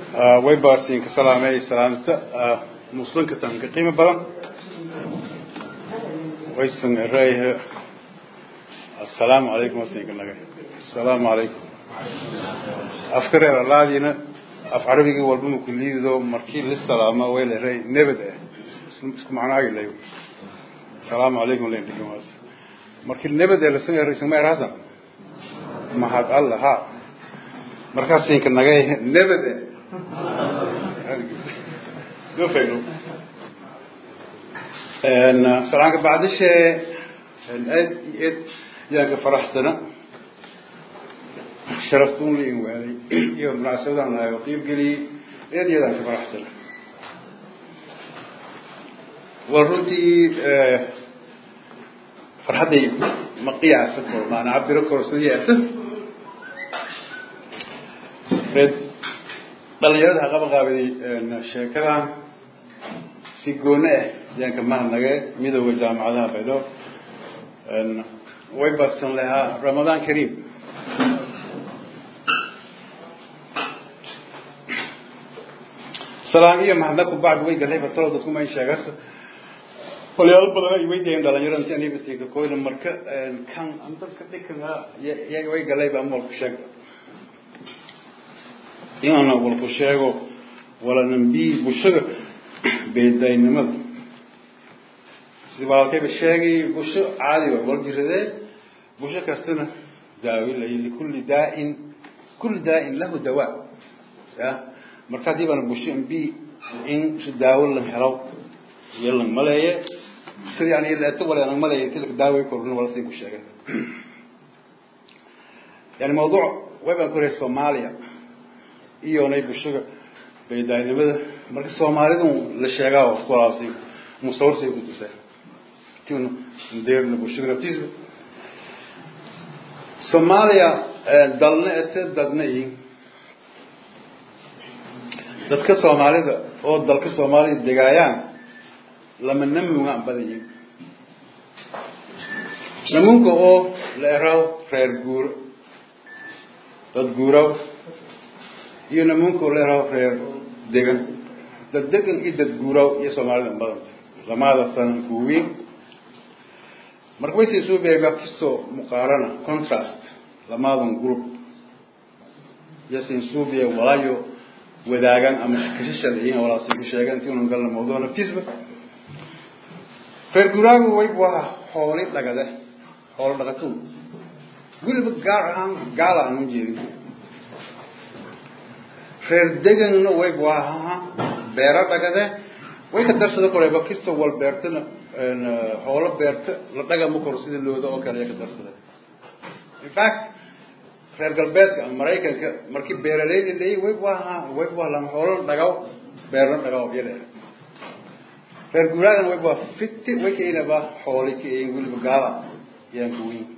way baasiinka salaamay salaamta muslimka tan ka qiimo badan waysan erayha assalaamu calaykum wasinka naga assalaamu calaykum afka reer alaadiina af carabigii walba ma kuliido markii la salaama way la eray nebad ah isku macnaagi layo assalaamu calaykum len dhigan waas markii nebad ee lasan eray isma eraasan mahad allah ha markaasinka naga nebad eh يفعلوا سلام بعد شيء الأد يد يعني فرح سنة شرفتون لي وعلي يوم رأسنا أنا يطيب قلي يد يد فرح سنة والردي فرحتي مقيا سكر ما أنا عبر كورسية رد dhalinyarada ha qaba qaabiday sheekadan si goone ah ayaan ka mahadnagay midooda jaamacadaha baydhabo way badsan lahaa ramadaan kariim salaan iyo mahadnag ku bacdi way galay batalo dadku ma sheegas qolyaalo badan ay weydiiyeen dhalinyarada si aniga siika koyna marka kan dadka dhikanka iyaga way galay baa mool ku sheeg inaana walku sheego walanambi bulshada beedaynimada sidii walaalkayba sheegay bulsho caadi wa wala jiradee bulsho kastana daawi lay likulli daa'in kulli daa'in lahu dawaa ya marka haddii baana bulsho mbi in si daawo la helo iyo lang maleeye sida yani leeto wala lang maleeye tilka daaway korna wala siin ku sheegay yani mawduuc way baan ku reey soomaaliya iyonay bulshada baydaynimada marka soomaalidu la sheegaa oo ku walaabsay musawrsay ku tusay tiuna ndeerna bulshada naftiisba soomaaliya dalna ete dadna i dadka soomaalida oo dalka soomaaliya degaayaan lama namunga an badan yihin namunka oo la eraw reer guuro dad guuraw iyo nimanku leeraho reer degan dad degan iyo dad guuraaw iyo soomaalida badanta lamada sanan kuwiin marka waysay soo beega kastoo muqaarana contrast lamadan group yasin suubiya walaayo wadaagan ama kashashal iyo walaasi ku sheegan intii unan galna mawduuc naftiisba reer guuraagu way waa xooli dhagade xoolo dhaqato weliba gaar ahaan gaala aan u jeedin reer deganna way waahaha beero dhagade way ka darsada koreba kista wal beertana xoolo beerta la dhagama koro sida looda oo kale ka darsada in fact reer galbeedka ama maraykanka markii beeraleyda leeyi way waaha way waalan xoolo dhagaw beerna dhagaw yadhe reer guuraagana way waa fiti way kainaba xooli ka eyin weliba gaala yaan ka weyn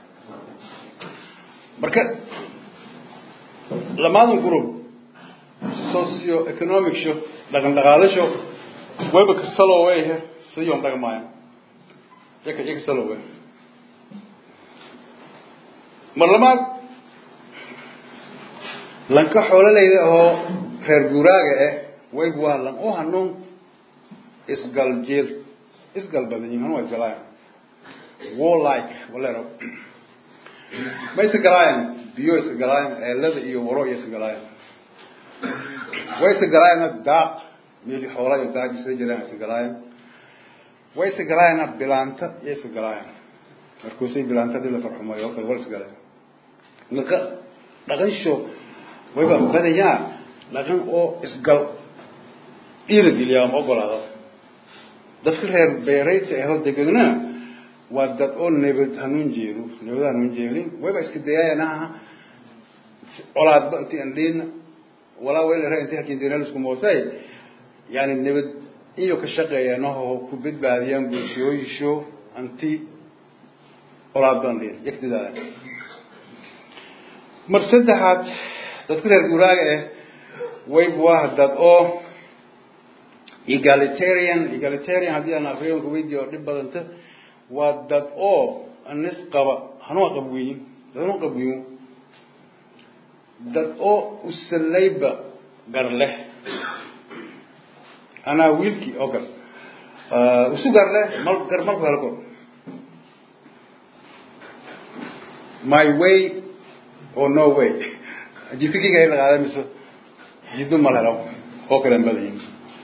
marka lamadan group socio economic sho dhaqan dhaqaalasho wayba kasaloweyhe siyon dhaqmaayo yaka yaka salowe mar labaad lanka xoololeyda oo reer guuraaga eh wayb waa lan u hanuun isgal jeel isgal badan yihin hanua isgalaayan warlike walero ma isgalaayan biyo isgalaayan eelada iyo waro iyo isgalaayan way isgalaayana daaq meeli xoola iyo daaq isla jiraan isgalaayan way isgalaayana bilaanta iyo isgalaayan markuusay bilaantadii la farxumayo oo kale war isgalaayan marka dhaqansho wayba badayaa dhaqan oo isgal dhiirigeliya ama ogolaado dadka reer beerayta ahoo degana waa dad oo nabad hanuun jeedo nabad hanuun jeelin wayba iska dayaayanaha colaadba inti aan dhiina walaa weel ra inta hakintinalisku moosay yani nabad iyo ka shaqeeyanaho ku badbaadiyaan bulshooyisho anti olaad baan dhiin yagtidaada mar saddexaad dadka reer guuraaga ah wayb waa dad oo egalitarian egalitarian haddii aan afriyanka weydiiyo oo dhib badanta waa dad oo anis qaba hanua qabweyin dad hanua qabweyin dad oo usalayba gar leh anaa wiilkii oo gal isu gar leh mal gar malku helo kor my way or no way jidkiga ay laqaada mise jiddo mal helo oo kale badayin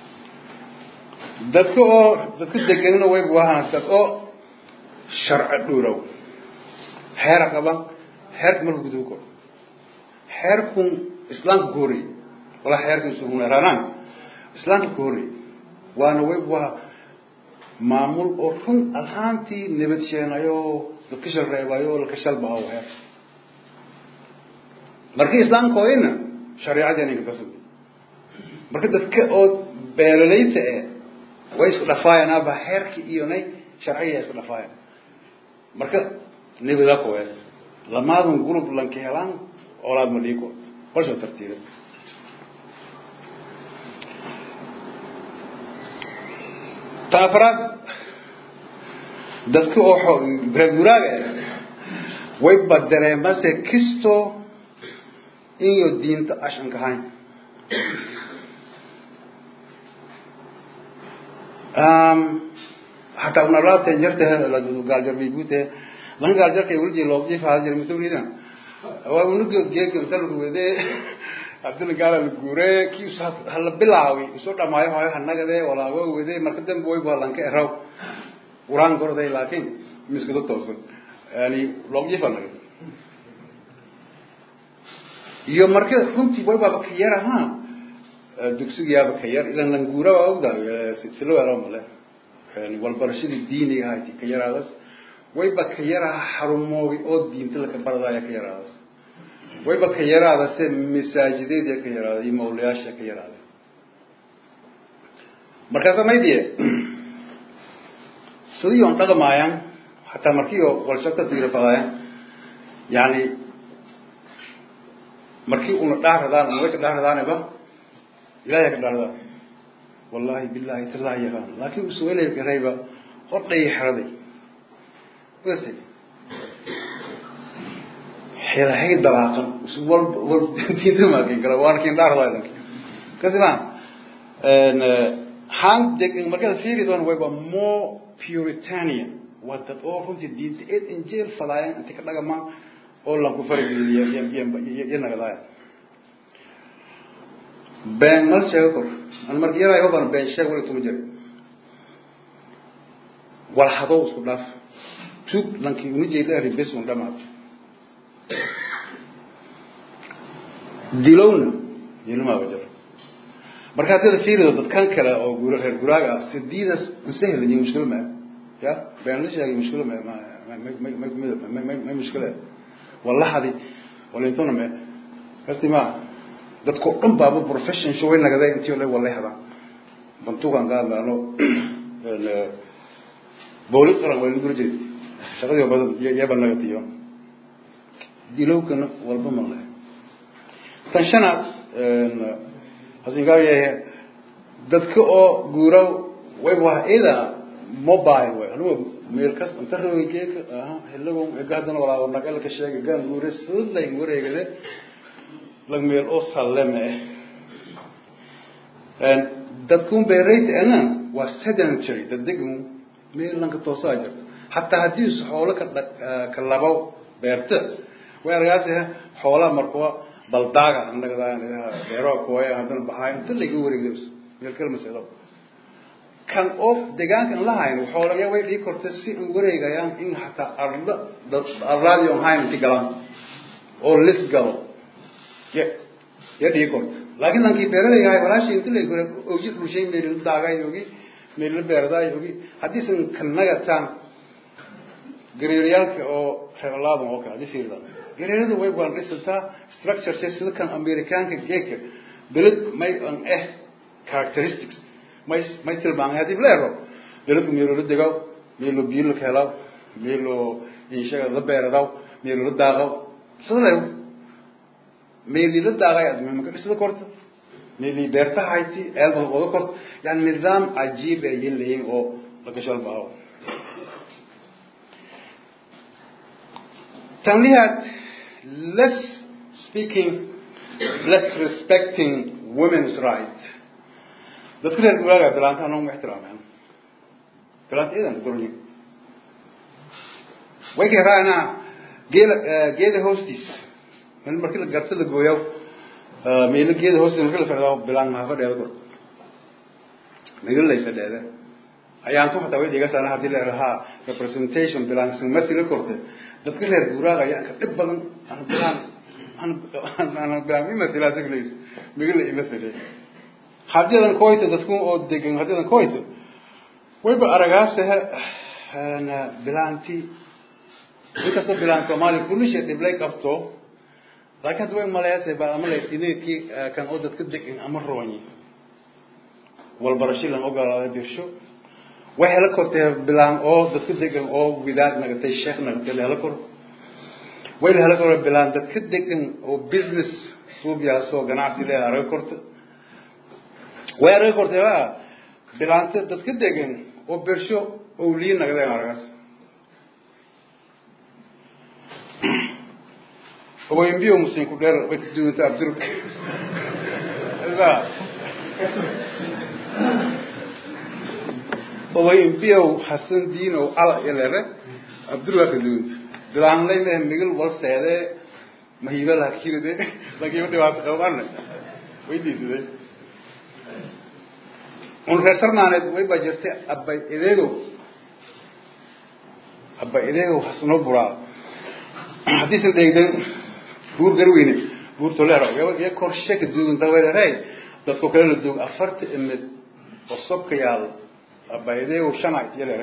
dadka oo dadka deganina way buahaan dad oo sharci dhuurow xeera qaban xeerka marka guduhu kor xeerkun islaamka ku horreeyey walaa xeerka isugunaranaan islaamka ku horreeyey waana way buaha maamul oo run ahaantii nabad sheenayo dadka shal reebayo laka shalbaho xeer markii islaamka oyna shareecadii ninka kasudi marka dadka oo beelalayta eh way isku dhafaayaan aba xeerki iyo nay sharciya isku dhafaayaan marka nibada kuwees lamaadun group lanka helaan olaad ma dhiikood qolsha tartiira tan afraad dadka oo reerguraaga ah way badareenbase kisto inyo diinta ashan kahayn hataa unalaate jarte gaaljarbiibute lan gaaljarka wulji loobji faada jir mutawrida waa unuga geega inta lagu wede hadina gaala la guure ki hala bilaawi isu dhamaayo hoyo hanagade walaago wede marka dambe way baa lanka eraw uraan gorday laakiin miskada toosan yani loobji fanaga iyo marka runtii way baaba ka yar ahaa dugsigayaaba ka yar ilan languura waa ogda silo ero male walbarashadii diiniga ahayti ka yaraadas wayba ka yaraha xarumoogi oo diinta laka baradaya ka yaraadas wayba ka yaraadase masaajideedia ka yaraaday iyo mawlayaasha ka yaraaday markaasa maydiye sidii on dhaqmaayaan hataa markii oo walsho ka diirafadaayan yani markii una dhaaradaan una way ka dhaaradaaneba ilahay ka dhaardaan wallahi billahi tallahi yaqaan laakiin usuwelay garayba odhay xeraday weste xelahay dabaaqan wal wal diinta maakin kara waan kin dhaaradaay danki kasi ma han deg markada fiiri doon wayba more puritanian waa dad oo runtii diinta eed injeel fadaayan inta ka dhagamaan oo lanku farigeliya iyo nagadaaya been mal sheego kor an marka yaraa yoban been sheeg wali tuma jira wal hadow isku dhaaf tug lankii una jeeda ari bes un dhamaad dilowna dilmaaba jiro marka haddii fiirido dadkan kale oo gura reer guraaga ah sidiidas insahel iyo mushkilo ma ya been la sheegay mushkilo ma ma ma mushkilo wallahadi walintona me kasti ma dadko dhan baaba profession show way nagaday intii ole walay hadaan bantugan qaadnaano boolis qaran way guri jiray shaqadii badan yaba nagatiyo dilowkana walba ma leh tan shanaad hasingaaya dadka oo guura way waa ida mobile way anigu meel kas inta rogeeka aha helago egaadana walaa nagal ka sheegay gaan guure sidlay wareegade lag meel oo sallame en dadkun beerayta ana waa sedentary dadegmu meel lanka toosaa jirto hataa haddii xoolo ka ka labo beerta way argaasi xoolaa markuwa baldaaga annagada beero kuwaya haddana baxaay inta laga wareegay meel kala maseedo kan oo deegaanka aan la hayn xoolaya way dhii kortay si aan wareegayaan in hataa arla arlaadi on hayn inti galaan oo lis galo ya ya dhii korta laakiin lankii beeralayga hay walaashi inta la gore ogi dhushay meel la daagay ogi meel la beerday ogi haddii san kanaga taan gareeriyaalka oo reerlaada oo kale hadii fiirda gareerada way baan dhisantaa structure sida kan amerikaanka geeka beled may an eh characteristics may may tilmaamay haddii leero beledku meelo la degaw meelo biyo la helaw meelo inshaga la beeradaw meelo la daaqaw sidaleew meeli la daaqay admi maka dhisada korta meeli beerta hayti eelba qodo korta yani nidaam cajiib ay leeyihiin oo laga shalbaaho tanlihaad less speaking less respecting women's right dadka reer guuraaga bilaanta anoo ma ixtiraameen bilaanta idan gornyo way kay raacnaa geela geeda hoostiis meel markii la garta la gooyo meelo geeda hoostiis markii la fadhiyo bilaan ma fadhiyo gor meelo lay fadhiyo ayaan tu hataa way dhiga sana hadii la rahaa representation bilaan sumati la korte dadka reer guuraaga ayaa ka dhib badan aan bilaan aan bilaan ima tilaa sigleys meelo la ima fadhiyo hadiyadan koyta dadku oo degan hadiyadan koyta wayba aragaasta bilaanti inkastoo bilaan soomaaliya kulisha dhiblay qabto laakiin hadda way maleesay baa ama laytineedkii kan oo dadka degan ama roonyi walbarasho lan ogolaaday birsho way hela kortee bilaan oo dadka degan oo widaad nagatay sheekh nagatay la hela kor way la hela kor bilaan dadka degan oo business suubyaasoo ganacsi leeda araga korta way araga kortee waa bilaanta dadka degan oo birsho oo lii nagadeen aragaas owaymbiyo musinku dheer way ka duwanta abdurk owaymbiyow hasan diinow ala ilere abdurka ka duwanta bilaanlay meh migil walseede mahiba lakiride lakiiba dhibaato qabanne way diisade un reer sarmaaneed way baa jirtay abay ideegow abay ideegow hasnoo buraa haddiisan dheegden buur garweyne buur toleero iyo korshe ka duugan daweerey dadko kale la duug afarta imid oo sobka yaal abaydeegow shana yaleere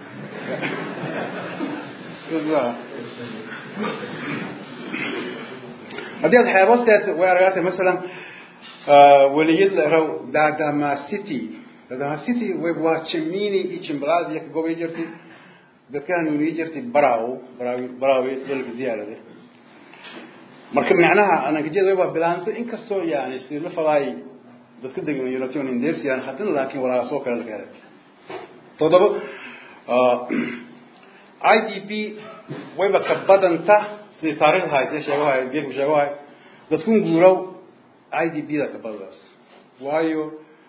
haddii aad xeebo seet way argaatay masalan weliyad la raw dadama city dadama city way waa jimini iyo jimbalad iyo kagobay jirtay dadkaan unii jirtay baraw baraw barawi dalka ziyaarade marka macnaha anankajeda waa bilaanta inkastoo yani sila fadaay dadka degan unation indersian haddana laakiin walaa soo kale laga helay todoba i d p wayba ka badanta sidii taarikhda haytee sheegahay geedku sheegahay dadkun guuraw i d p da ka badadaas waayo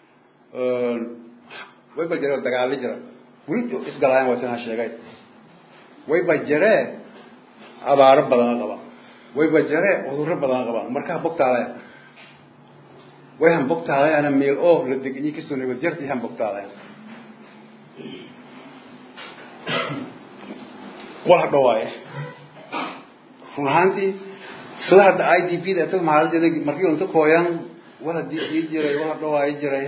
wayba jira dagaali jira weli isgalaayaan waa tanaa sheegay wayba jiree abaaro badan qaba wayba jiree cudurro badan qaba markaa bogtaalaya way han bogtaalayaana meel oo la degenyi kasoo nabad jarti han bogtaalaya wala dhawaaye run ahaantii sida hadda i d p da ta maxaa jiray markii unta kooyan wala dii jiray wala dhawaaye jiray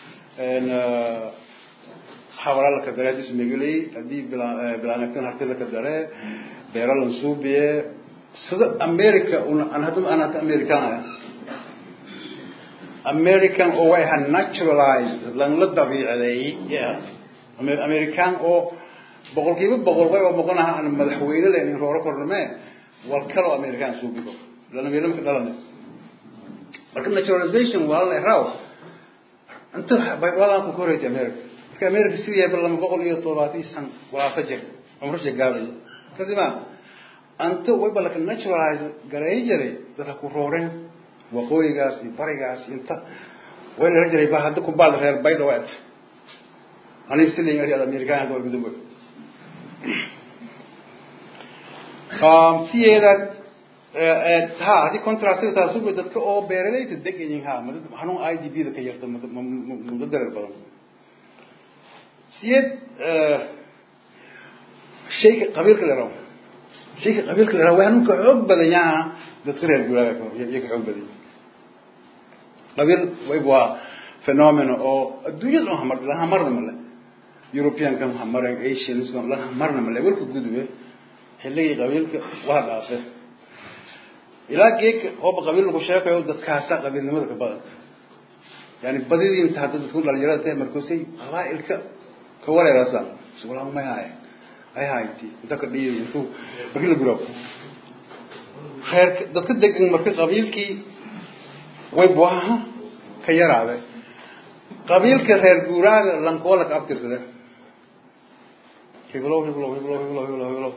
xawala la kadare hadii smegelay hadii bilaanagtan harti la kadare beero lan suubiye sida america an hadda aan hata american ah american oo way ha naturalized lan la dabiicadeeyey yeah american oo boqolkiiba boqol way oo boqonaha aan madaxweyne leenin rooro korname wal kaloo american suubigo lana meelo ka dhalane marka naturalization waa la raw inta walaan ku korayta america marka america sidii bal lama boqol iyo toddobaatan san walaasa jir umrasha gaabay kadima anta way balka naturalize garay jiray dadka ku rooreen waqooyigaas iyo barigaas inta way la jiray ba hadda ku baal reer bay dhawaad aniga sidii ngari american hadda way gudub um siyeedad ha haddii contrastiga taas ugu dadka oo beeralayda degayin ha xanuun i d b da ka yarta muddo dareer badan siyeed shayka qabiilka la rabo shayka qabiilka la rabo waa xanuunka xoog badan yaa dadka reer guuraaga iyo ka xoog badan qabiil wayb waa phenomena oo adduunyada dhan hamar laha marna male europeankan hamaren asians laha marna male welka gudube xilligii qabiilka waa dhaafe ilaa geedka ooba qabiil lagu sheekayo dadkaasa qabiilnimada ka badan yani badidii inta hadda dadku dhalinyarada tahay markuusay qabaa'ilka ka wareerasaan suulaan may haaya ay hayti inta ka dhiyo intuu markii la guro reerka dadka degan marka qabiilkii way buaha ka yaraaday qabiilka reer guuraaga lankoola ka abtirsade hiblow hiblow hiblow hiblow hiblow hiblow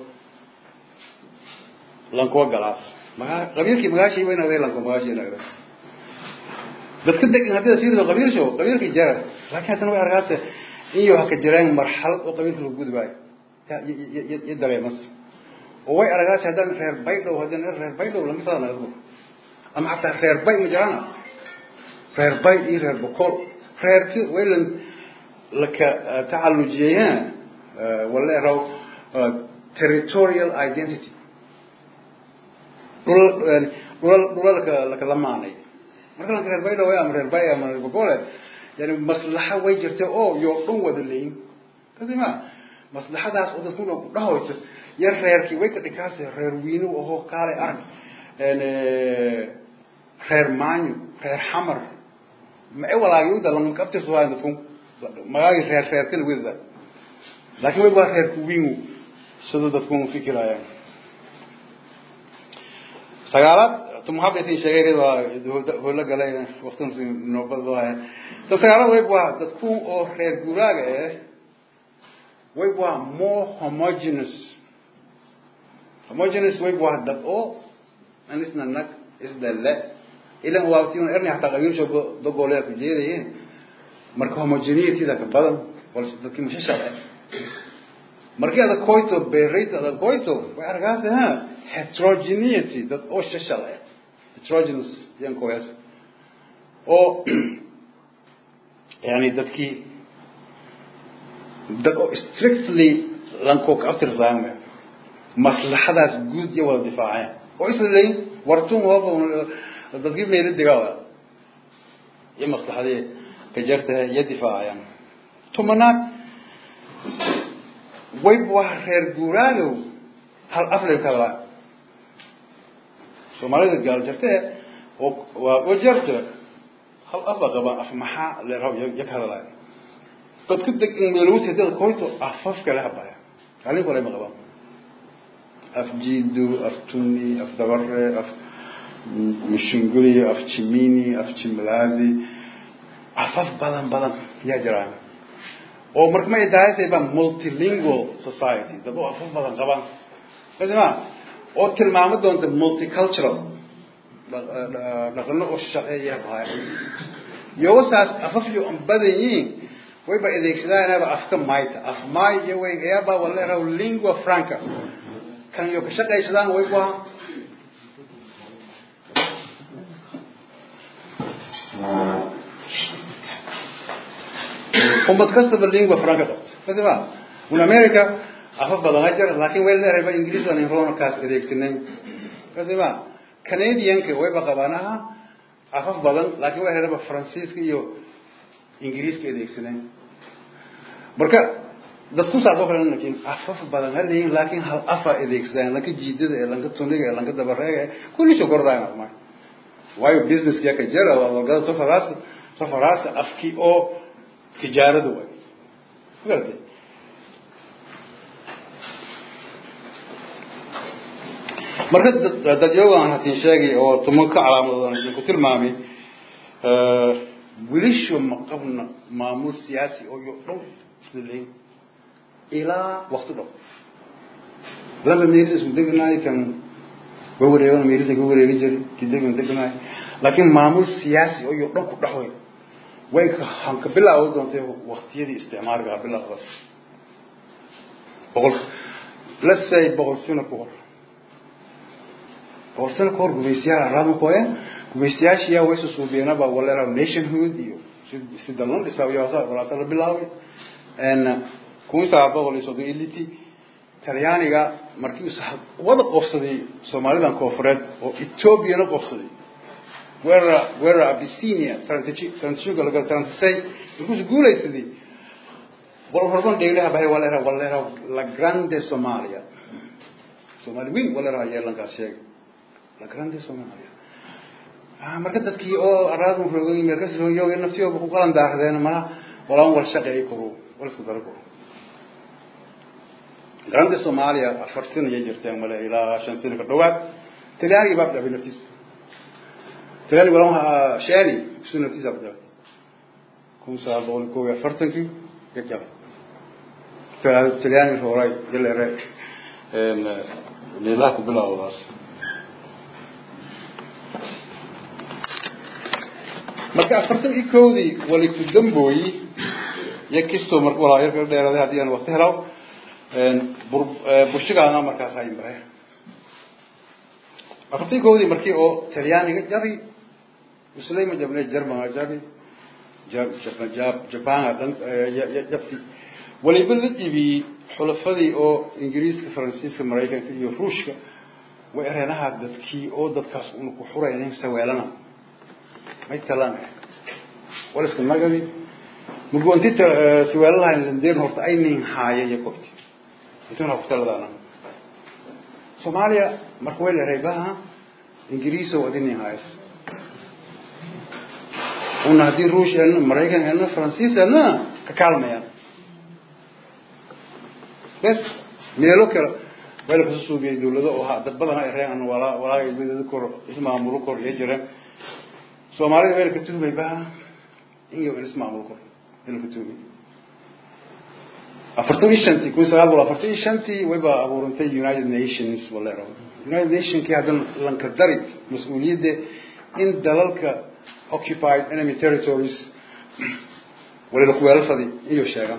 lankoo galaas magaa qabiilkii magaashii waynagday lanko magaashii nagday dadka degan haddii fiirido qabiilsho qabiilkii jara laakiin haddana way arkaase iyo haka jireen marxalad oo qabiilka lagu gudbaayo iyo dareemas oo way arkaase haddaan reer baydhow haddaan reer baydhow lama fadana ama xataa reer bay ma jirana reer bay iyo reer bokool reerki waylan laka tacallujiyeen wala raw territorial identity dhul dhulal dhulalka laka lamaanay marka lanka reer baydhow ama reer bay ama reer bokoole yani maslaxa way jirta oo yoo dhan wada leeyin kasi ma maslaxadaas oo dadku dhan dhahoyto yar reerkii way ka dhikaase reer wiinu ahoo kaale arag reer maanyo reer xamar mae walaagiyuda lama kabtirsuwaayan dadku magaagi reer reerkana wedada laakiin way waa reerku wiinu sida dadku fikirayaan sagaalaad tumuhabetin sheegay hoola galay waqtan noobadoo haya tan sagaalaad way waa dadku oo reer guuraaga eh way waa more homogeneous homogeneous way waa dad oo anisna nag isdale ilan waabtiun erni hataa qabiilsho dogolea ku jeedayeen marka homogeneity-da ka badan balse dadkii mashashal eh markii adag koyto berate adag koyto way arkaase ha heterogeneity dad oo shashal eh heterogeneous yan koyas oo yani dadkii dad oo strictly lankoo ka aftirsaame maslaxadaas guud iyo wada difaaceen oo isla leeyin wartun hooba dadkii meela degaa iyo maslaxadii ka jartaha iyo difaacayaan tumanaad wayb waa reer guuraagow hal aflay ka hadlaa soomaalida gaal jartee oo waa oo jarta hal afa qabaan af maxaa leeraw iyo ka hadlaya dadka degan meelawsi dad koyto afaf kale habaya kaalin kale ma qabaan af jiido af tuni af dabare af mishinguli af jimini af jimlazi afaf badan badan yaa jiraan oo marka ma idaayasay baa multilingual society dad oo afaf badan qabaan kasima oo tilmaamo doonta multicultural dhaqano oo shaqeeya bahay yowasaas afaf yo an badan yihiin wayba adeegsadaanaba afka mayta af may iyo way ayaaba waleeraw lingua franca kan yo ka shaqaysadaan way waa ummad kastaba lingua franca qabto kasima un america afaf badan ajar laakiin way leerayba ingiriis aan inroonakaas adeegsanay kasima canadianka wayba qabaan aha afaf badan laakiin way leerayba faransiiska iyo ingiriiska adeegsanay marka dadku saasoo kale laakiin afaf badan ha leeyihin laakiin hal afa adeegsadaan lanka jiidada ee lanka tuniga ee lanka dabareega ee kulli soo kordaayan afmay waayo businesska ka jira waa walgada safaraas safaraas afki oo tijaarada way magartay marka dadyoga aan hasin sheegay oo tumanka calaamadoodan idinku tilmaamay wilisho ma qabna maamul siyaasi oo yo dhow isla leeyin ilaa wakti dhow laba meelis isku degnaay kan way wareegan meelisa ka wareegi jiri kidegan degnaay laakiin maamul siyaasi oo yo dhan ku dhaxway way han ka bilaawo doontay waktiyadii isticmaalka bilaawdas boqol let's say boqol sano ka hor boqol sano ka hor gumaystayaal araama koye gumaystayaashiyaa way susuubiyeenaba waleera nationhood iyo sida loo dhisaa iyo walaasa la bilaaway kun sagaal boqol iyo soddon iyo liti talyaaniga markii wada qofsaday soomaalidan koofureed oo ethoobiana qofsaday guerra guerra abyssinia transitionka laga transisay markuusu guulaysaday wal horban dheglaha bahay waleera waleera la grande somalia soomaali weyn waleera yeelankaas sheegay la grande somalia marka dadkii oo araadun roogay meel kasi rooyo naftiyooba ku qalan daahdeen malaha walaan wal shaqeey karo wal isku daro karo grande somalia afar sano ayay jirteen male ilaa shan sano ka dhawaad talyaanigii baa dhabay naftiisa talyaaniga walaan sheeni isu naftiisa ku dhabay kun sagaal boqol kow iyo afartankii ka jabay talyaaniga rooray jaleere meelaha ku bilaawdaas marka afartan iyo kowdii wali ku dambooyi iyo kistoo mar walaa yarka dheeraaday haddii aan waqti helo bushigaana markaas haymare afartan iyo kowdii markii oo talyaaniga jabi muslima jabne germana jabi japan jabti waliba la jibiyey xulafadii oo ingiriiska faransiiska maraykanka iyo ruushka way areenaha dadkii oo dadkaas una ku xuraynin saweelana may talaan waliska nagadi mugoonti saweelalahayn landeen horta ay nin haaya iyo kobti intuna kutaladana soomaaliya marka way leeray baha ingiriiso wadi nin haayas una haddii ruush elna maraykan elna faransiis elna ka kaalmayaan bes meelo kale wayla kasoo suubiyay dawlado oo ha dad badan ay reen walaa walaa midada kor ismaamulo kor iyo jireen soomaalida wayla ka tuhmay baha inga ismaamulo kor wayla ka tuhmay afartan iyo shantii kun sagaal boqol afartan iyo shantii wayba abuurantay united nations walero united nationkii haddan lanka dari mas-uuliyadda in dalalka occupied enemy territories walila kuweelafadi iyo sheegan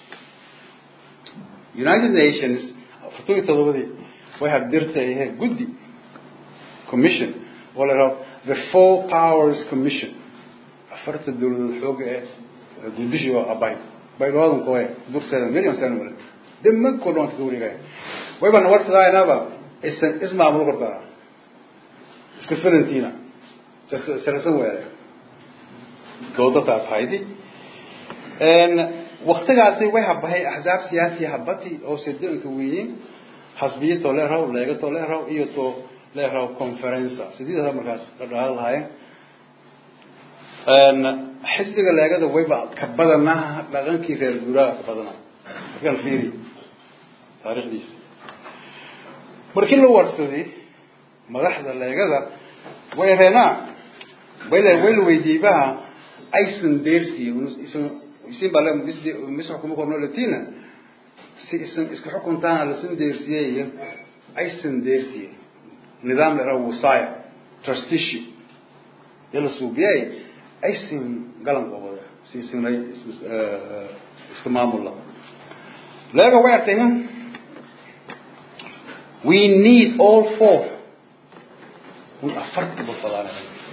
united nations afartan iyo todobadii way habdirtay guddi commission oo la yidhahdo the four powers commission afarta dawladood xooga ee gudishi oo abay baydhawaadan koe durseeda million sano male demankoo dhan ka wareegaya wayba nawarsadaaynaba isan ismaamulo kortaa iska filantiina sarasan weere doodataas haydi waktigaasi way habahay axzaab siyaasi habati oo sedanka weyin xasbiya to leeraw leega to leeraw iyo to leeraw conferenca sideedasa markaas dhadhaal lahaayeen xisbiga leegada wayba ka badanaa dhaqankii reer guuraaga ka badanaa markaan fiiri taarikhdiisa markii la warsaday madaxda leegada way reenaa wayl way la weydiiyey baha aysan deersiye isin baa mis xukuma korno latina si isan iska xukuntaana lasin deersiyey iyo aysan deersiye nidaam la yaraha wasaya trusteeship iyo la suubiyey aysan galan qabada si isinay iska maamulla leega way artay we need all four un afarta ba fadaan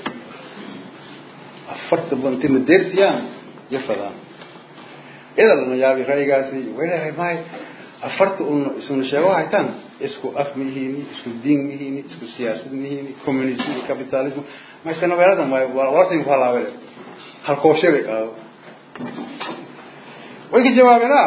afarta ba intina deersiyaan iyo fadaan ida lana yaabi ra'yigaasi way leedahay maay afarta un isuna sheego haytaan isku af mihiini isku diin mihiini isku siyaasad mihiini communism iyo capitalism ma isana weeladan waay wartin ku halaabele halkooshe bay qaado way ka jawaabeenaa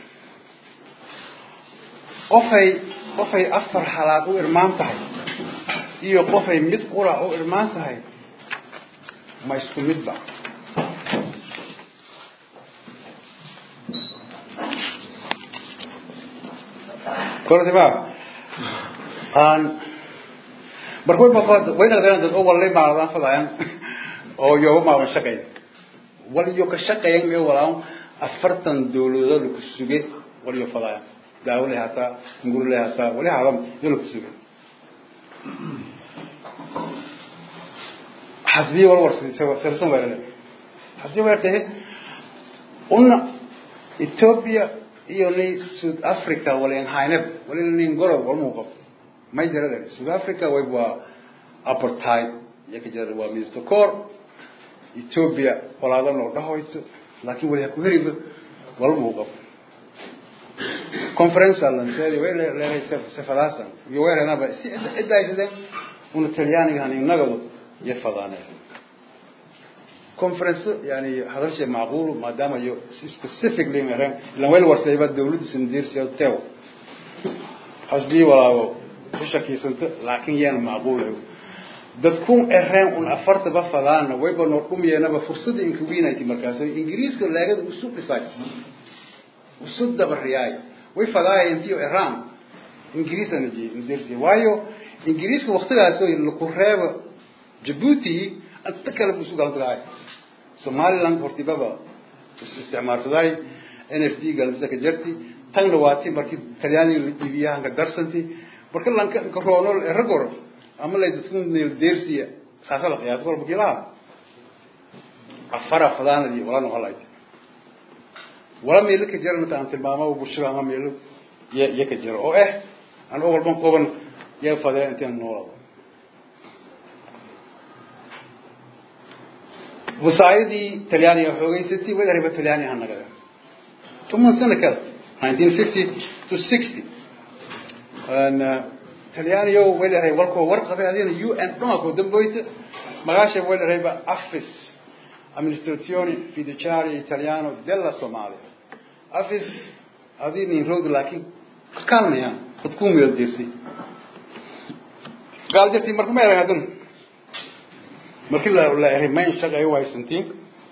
qofay qofay afar halaad u irmaan tahay iyo qofay mid qura u irmaan tahay ma isku midba kortima aan marka way baqad way naqdeen dad oo walay maadan fadayaan oo yoga maadan shaqeyn wal yo ka shaqeyn ee walaan afartan dawladood ku sugay wal yo fadayaan daawle hata ngurle hata wali hadam yolo ku sugay حسبي ولا ورسي سوا سرسون ولا حسبي ورته قلنا إثيوبيا يوني سود أفريقيا ولا ينهاينب ولا ينغورو ولا موقف ما يجرى ذلك سود أفريقيا ويبوا أبرتايد يكجر وميستوكور إثيوبيا ولا هذا نور ده هويت لكن ولا يكون هرب ولا موقف conference alla nseedi way leeyahay safadaasan iyo weerana ba si cidda ay sideen una talyaaniga han inagadu يفضانه conference يعني هذا شيء معقول ما دام يو specifically مثلا لما وين ورثة يبقى الدولة سندير سيو تاو حسبي ولا بشكل سنت لكن يعني معقول dadkun ereen un afarta ba fadaan wayba noo dhumiyeenaba fursada inkuwiinaytii markaas ingiriiska laagada usu dhisay usu dabariyay way fadaayeen intii eraan ingiriisana jeedirsi waayo ingiriiska waqtigaas oo lagu reebo jabuuti anta kale buu isu galan tagahay somaliland hortibaba isticmaalsaday n f d galansa ka jarti tanna waati markii talyaaniga la iibiyahanka darsanti marka lanka karoonol eragor ama lay dadku neel deersiya saasa la qiyaas walba kilaha afara fadaanadii wala noqolayt wala meelo ka jira inta aan tilmaamo bulshada ama meelo ya ka jira oo eh aan oo walban qoban yaa fadee intaan noolado wasaayadii talyaaniga xoogeysatay wadariba talyaani ha nagada toban sano kale nineteen fifty to sixty talyaaniyo wadaray walkoo warqabay adina u n dhumakoo damboyta magaasha wadarayba office amministrazione fiduciaria italiano della somalia office adii nin road laakiin ka kaalmayaan dad ku meel deersay gaal jartii marka ma eran hadan markii la la eray mayn shaqay waysantiin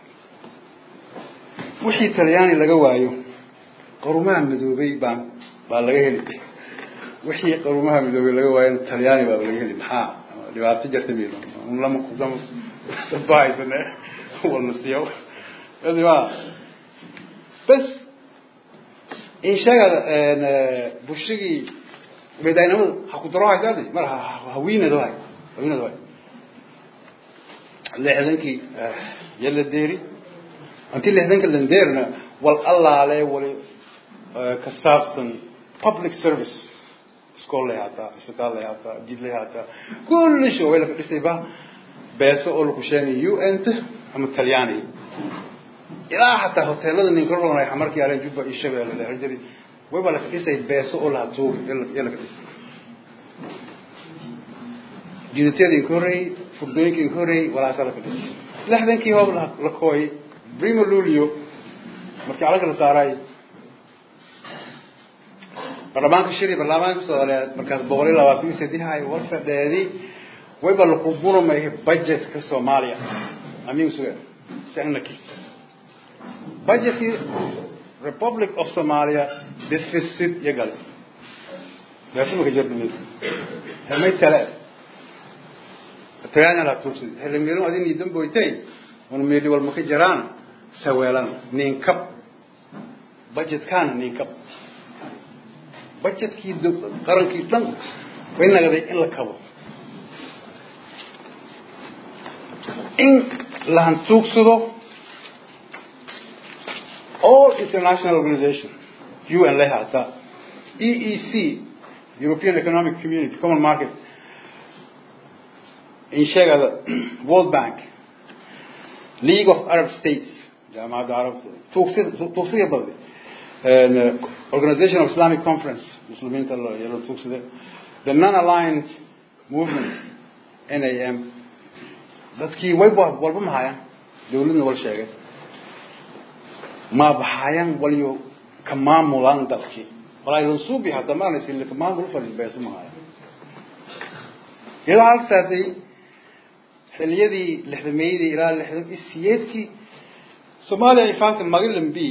wixii talyaani laga waayo qarumaha midoobay baan baa laga heli wixii qarumaha midoobay laga waayo talyaani baa laga heli maxaa dhibaato jirta miilo lama lama dad baa haysane walna siiyo adi ma bas in sheegada bulshigii bedaynimadu ha ku daro haydaadi mar hawiinado hay hawiinado hay lixdankii yala deeri intii lixdanka landeerna wal allaale wali ka saabsan public service iskool lay haataa isbitaal lay haataa jid lay haataa kulli sho way laka dhisayba beeso oo laku sheegay u n t ama talyaaniga ilaa xataa hoteelada ninka roonay markii aleen jubba iyo shabeelle la jiri wayba laka dhisay beeso oo laha tuuga ee laka dhisay jiditeeda inka horreeyey furdooyinka inka horreeyey walaasa laka dhisay lixdankii hoob la kooyay primo lulio markii calanka la saaray baarlamaanka shiri baarlamaanka soomaaliyeed markaas boqol iyo labaatan iyo saddex war fadheedi wayba laku burmay budgetka soomaaliya amiin suge sanaki budgetkii republic of somalia deficit iyo gale beesumaka jirta mid helmay tale talyaani la tuugsaday helmeelun adin damboytay wan meeli walma ka jiraan saweelan ninkab budgetkaana ninkab budgetkii qarankii dhan way nagaday in la kabo in la hantuugsado all international organization un lay haataa e e c european economic community common market in sheegada world bank league of arab states jaamacadda carabta tuugsi tuugsiga badday organization of islamic conference muslimiinta yalo tuugsade the non-aligned movement n a m dadkii way walba mahayaan dawladna wal sheegay ma baxayaan waliyo ka maamulaan dalkii walaa lansuubi hadda maanaysin ka maamul fadhi beesu mahaya iyadoo halkasaasay xiliyadii lixdameeyadii ilaa lixdan iyo siyeedkii soomaaliya ay faanta magalan b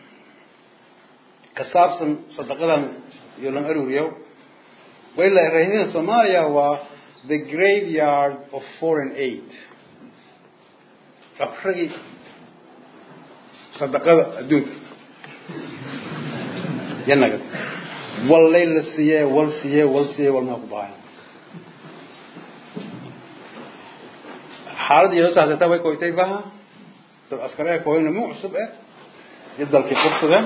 ka saabsan sadaqadan iyo lan aruriyo way la raahideen soomaaliya waa the graveyard of foreign aid afragii sadaqada adduunka yanaga wallay la siiyee wal siiyee wal siiyee walmaa ku bahay xaaladda iyadoo saasata way koytay baha dad askare ee kooyna mu cusub eh iyo dalkii qubsadeen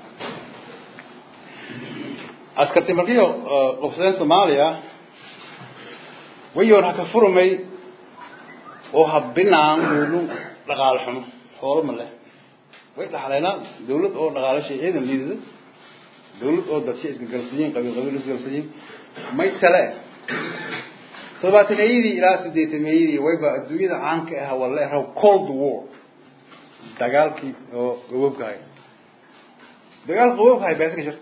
askarti markiyo qubsadeen soomaaliya wayoon haka furmay oo habinaan meelu dhaqaale xumo xoolo ma leh way dhaxleena dawlad oo dhaqaalashay ciidan liidada dawlad oo dadshay isgagalsiyiin qabiil qabiil isgagalsiyiin may tale todobaataneyadii ilaa sideetameeyadii wayba adduunyada caanka ah waa la eraw cold war dagaalkii oo gaboobkahay dagaal qaboobkahay beeska jirta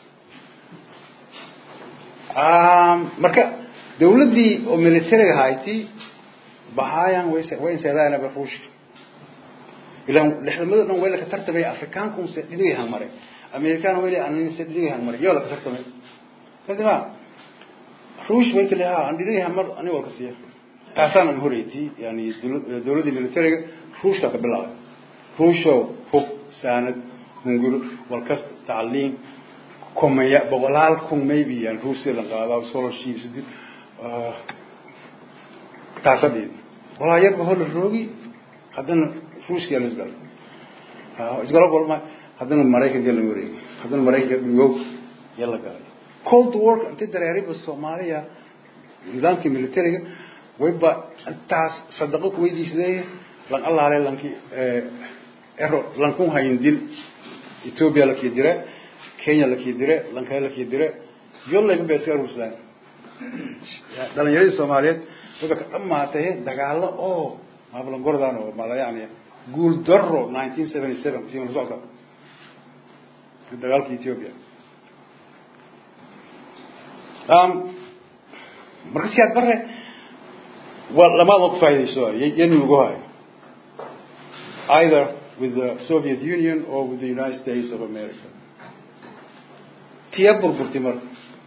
marka dawladdii oo militariga hayti bahaayan way way inseedaanaba ruushka ilaan lixdamada dhan way laka tartamay afrikaanku se dhinigay hangmaray amerikaan weli anse dhinigay hangmaray yoo laka tartamay kadima ruush way kale ha aan dhinigay hangmar ani walka siiya taasaan an horeyti yani dawladdii militariga ruushka ka bilaabay ruushow hub saanad hunguro walkasta tacliim kumaya boqolaal kun maybe yani ruusia la qaadaa scholarships taasa dhiid walaa yarba hola roogi haddana ruushka la isgalo isgalo golma haddana maraykanka la wareegay haddana maraykanka dhigow ya la galay cold war intii dareeriba soomaaliya nidaamkii militariga wayba intaas sadaqo kuweydiisday lan allaale lanki ero lankun hayin dil ethiopia lakii dire kenya lakii dire lankale lakii dire yolayba ba iska aruursadaan dhalinyaradii soomaaliyeed wayba ka dhamaatay dagaalo oo maablangordan oo mala yani guul daro nineteen seventy seven si la socota dagaalka ethiopia marka siyaad bare waa lamaada ku faa'idayso yani ugu hayo either with the Soviet Union or with the United States of America tiya burburtay marka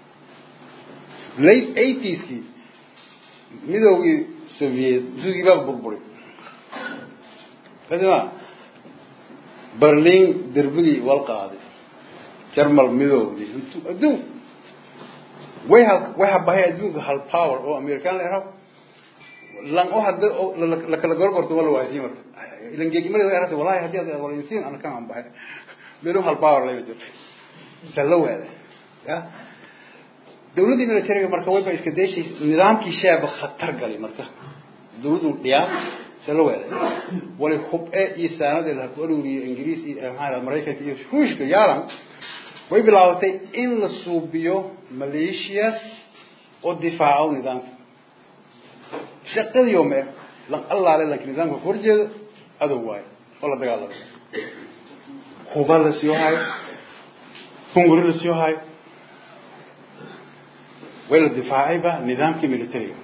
late eightieskii midoogii soviet midoogii baa burburay kadibna berlin derbigii wal qaaday jarmal midoogii adduun way ha way habahay adduunka hal power oo american la yaraho lan oo hadda la kala gorgorto wala waasiin marka ilan geegimada way aragtay wallahi haddii aad walinsiin ana kan aan bahay meel hal power la yidhi sala wada ya dawladda militariga marka wayba iska deeshay nidaamkii shaaba khatar galay marka dawladdu dhiyaa sala wada wali hub ee iyo saanada la qoruriyo ingiriis iyo maxaa maraykanka iyo ruushka yaalan way bilaabatay in la suubiyo maleeshiyas oo difaaco nidaamka shaqadii yoome lan allaale laakiin nidaamka ku horjeedo adow waayo oo la dagaalamay huba la sii hayo hunguri la sii hayo way la difaacayba nidaamkii militariga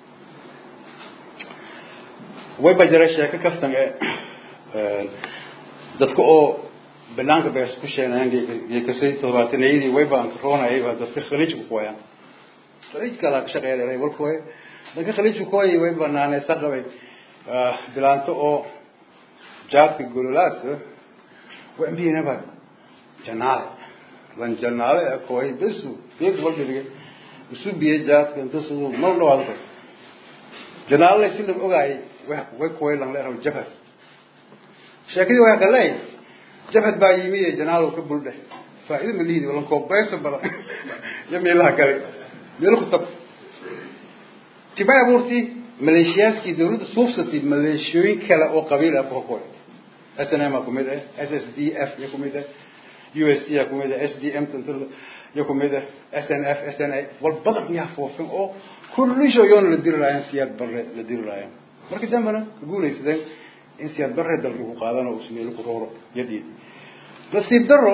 way ba jiray sheeko kaftan ee dadka oo banaanka bees ku sheenayaan geekasay todobaatanayadii way baan roonayay waa dadka khaliijka ku wayaan khaliijka la shaqeeyay walkooy dadka khaliijka ku wayay way banaanay saqabay bilaanto oo jaadka gololaas way ambiyana ba janaale lan janaale kooy bisu geed walba dhigay isu biye jaadka inta sidoo mar dhawaad janaale si la ogaay way kooy lan leeyahay jabhad sheekadii way galay jabhad baa yimid ee janaalo ka buldhe faa'iido ma lihiid wala koob beesa bala ya meelaha kale meel ku tab tibay abuurti maleeshiyaaskii dawladda suubsatay maleeshiyooyin kale oo qabiil ah boo kooy SNM ku mid ah SSDF ya ku mid ah USC ya ku mid ah SDM tantul ya ku mid ah SNF SNA wal badan yaa foofin oo kullisho yoon la dirayaan siyaad barre la dirayaan marka dambana guulaysadeen in siyaad barre dalkii ku qaadano uu sameeyo ku rooro yadii nasiib daro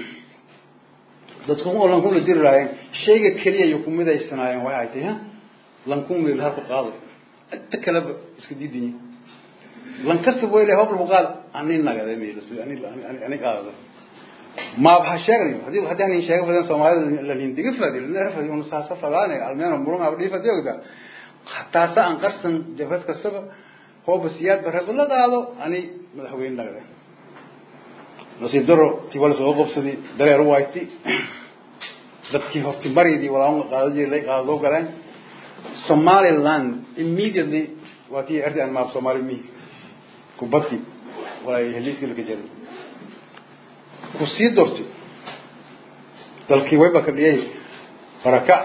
dadku oo lankun la dirayaan shayga kaliya iyo kumid ay sanaayeen way ay tahay lankun meel har ku qaado inta kale iska diidin lan kasta way leeyahay hobl qaad ani nagada meel ani ani qaado ma baxa sheegay hadii hadii aan sheegay badan Soomaalida la lindiga fadil la rafay uu saasa fadaane almeena murun abdi fadiyada hatta sa an qarsan jabad kastaba هو بسياد برهد الله قالوا أني مدحوين نقدر نصيب درو تقول سوق بسدي دري روايتي dadkii horti maridii walaa qaado jiray qaado galeen Somaliland immediately waati arday maab Somali mi ku bati walaa heliiskii la jiray ku sii dorti dalkii way baka dhiyay baraka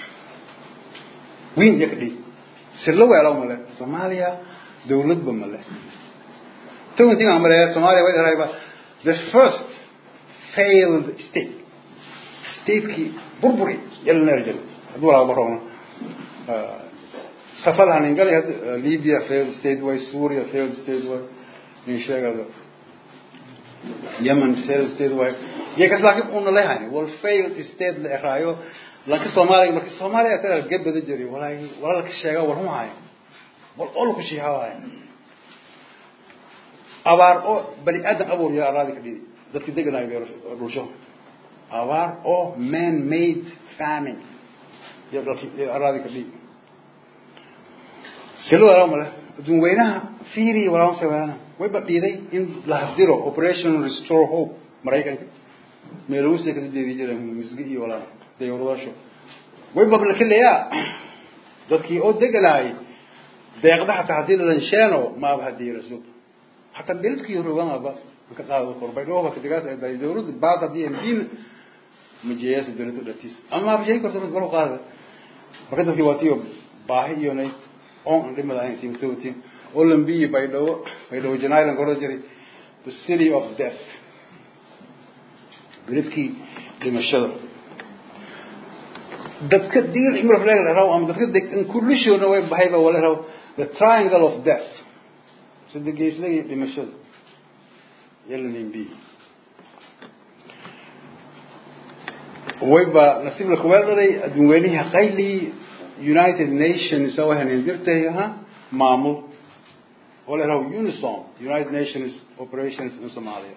wiin yakdi sirlo weelo male Soomaaliya dawladba male tawantii aan maray Soomaaliya way darayba the first failed state state-kii burburi yalna rajal haduu la barona safal hanin gal Libya failed state way Syria failed state way in sheegado Yemen failed state way yakas laakiin uu leeyahay wal failed state la raayo laakiin Soomaaliya markii Soomaaliya taa gabadha jiray walaahi wala ka sheega war hum haay wal ol ku shihaaway abaar oo bani aadan abuur yaa raadi ka dhidi dadkii deganay beero dhulsho abaar oo man made famine yaa dadkii raadi ka dhidi silo wala mala dun weynaha fiiri wala sawana way badhiday in la hadiro operation restore hope maraykanka meeluusi ka deedi jiray misgi iyo wala dayuuradasho way babla kaleeyaa dadkii oo deganay deeqda xataa haddii la sheeno ma ba hadii rasuul hataa beledkii roganaba ka qaado kor baydhooba kadigaas ay dahay dawladda baad haddii mdiina majeeyaasa dawladda dhatiis ama abshay korto galo qaada marka dadkii waa tiyo baahi iyo nay on an dhimada ahayn simtoti oo lambiyi baydhabo baydhabo janailan koro jiray the city of death beledkii dhimashada dadka digil imir flag raw ama dadka degan kullishoona way bahayba wala raw the triangle of death sida geeslagii dhimashada yalla nimbi wayba nasiib la kuweeldaday adduunweynihi qayli united nations oo hanin jirtay ha maamul wala raw unison united nations operations in somalia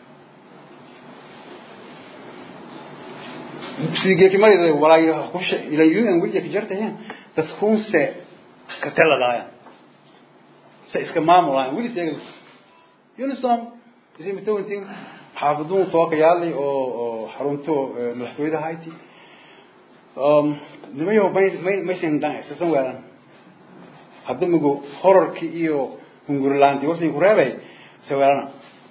sigeekimadii walaayo kusha ila un weliya ka jartayeen dadkuunse ka taladaaya se iska maamulayan weli teega unison isimitointin xaafaduun tooka yaalay oo oo xarunto madaxtooyada hayti nimayo may may maysan dhan isasan weelan hadda migo horarkii iyo hungurilaantii warsi ku reebay se weelana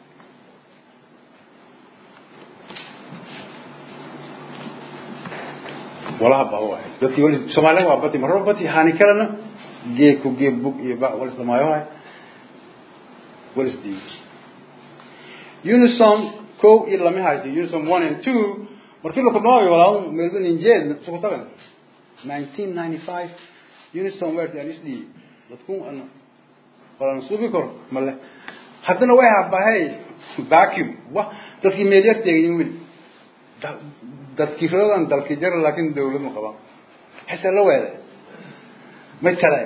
walaha ba waay dadkii wali soomaaliya waa bati marro bati hani kalena gee ku gee bug iyo ba wal isdamaayo waay wal isdiiw unison kow iyo lama haydi unison one and two markii la kulmaayo walaa meelba ninjeed suku tagan nineteen ninety five unison weerti aan isdhiiy dadku ana walaan suubi karo male haddana way habahay vacuum wa dadkii meelyar teegin weli dadkii roogan dalkii jara laakin dawlad ma qabaan xise la weele mid kale